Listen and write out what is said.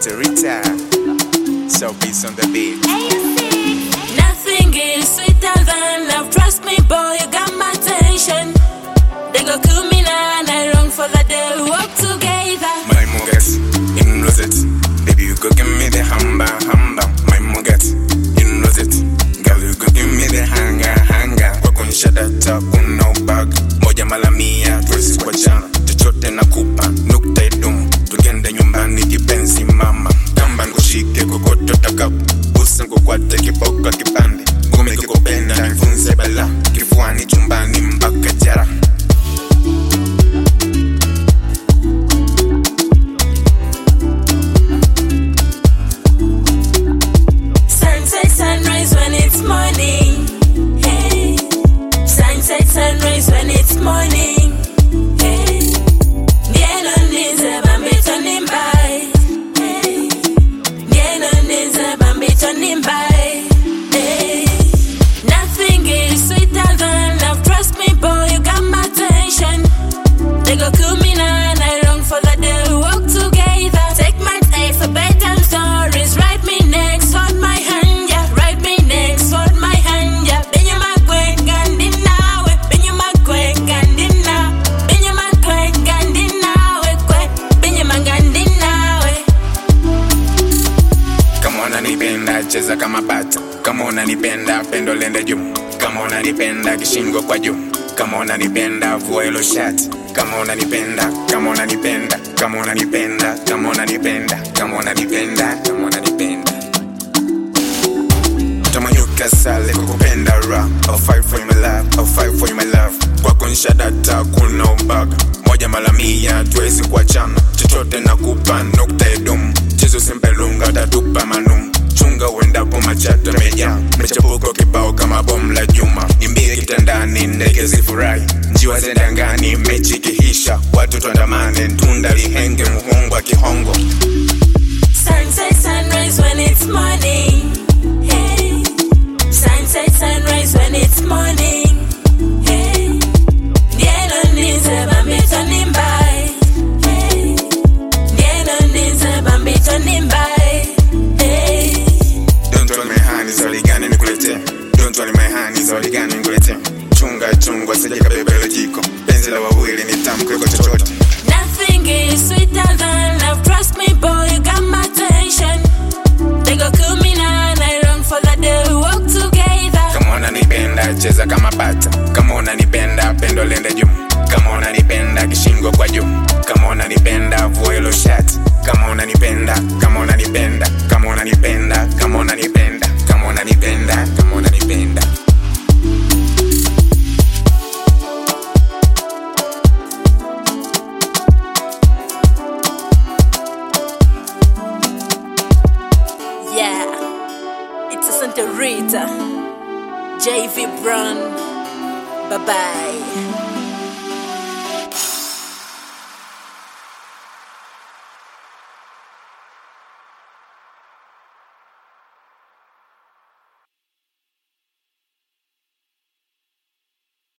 Santa Rita. So peace on the beat. Nothing is sweeter than love. Trust me, boy, you got my attention. They go kill me now, and I long for the day we walk together. My mugat, in it. Baby, you go give me the hamba, hamba. My mugat, in it. Girl, you go give me the hanga, hanga. Kwa kunisha data, kuna ubag. Moja mala mia, tuwezi kuachana. Chochote nakupa, nukta idumu. Tugende nyumbani kipenzi mama. Kamba nikushike kokoto takapo. Busa nkukwate kipoka kipande. Ngumi kikupenda, nifunze bala. Kifuani chumbani mpaka jara. Sunset, sunrise when it's morning. Hey. Sunset, sunrise when it's morning. Hey. Ndieno nize bambito nimbai. Hey. Ndieno nize bambito nimbai. Hey. Nothing is sweeter than love. Trust me, boy, you got my attention. They go kill me now, and I long for the day we walk together. Take my time for bedtime stories. Write me next, hold my hand, yeah. Write me next, hold my hand, yeah. Benye makwe kandi nawe, benye makwe kandi na, benye makwe kandi nawe, kwe, benye mangandi nawe. kama unanipenda cheza kama bata kama unanipenda pendo lende juu kama unanipenda kishingo kwa juu kama unanipenda vua hilo shati kama unanipenda kama unanipenda kama unanipenda kama unanipenda kama unanipenda kama unanipenda tamanyuka sale kukupenda ra I'll fight for you my love I'll fight for you my love kwako nshadata kuna ubaga moja mala mia tuwezi kuachana chochote nakupa nukta edumu chezo sempelunga tatupa manum chunga uendapo machato meja mechapuko kibao kama bomu la juma nimbie kitandani ndege zifurahi njiwa zendangani mechi kihisha watu twandamane tunda lihenge muhungu wa kihongo Sunset, sunrise when it's morning. Hey. Sunset, sunrise when it's morning. Hey. Ndieno nize bambito nimbai. Hey. Ndieno nize bambito nimbai. Hey. Don't tell me hani zawadi gani nikuletee Don't tell me hani zawadi gani nikuletee Chunga chunga sije kabebele jiko Penzi la wawili ni tamu kuliko chochote Nothing is sweeter than love. Trust me, boy, you got my attention. They go kill me now, and I long for the day we walk together. Kama unanipenda cheza kama bata Kama unanipenda pendo lende juu Kama unanipenda kishingo kwa juu Kama unanipenda vua hilo shati Kama unanipenda, kama unanipenda Kama unanipenda, kama unanipenda Kama unanipenda, kama unanipenda Yeah, it's a Santa Rita, JV Brown. Bye bye.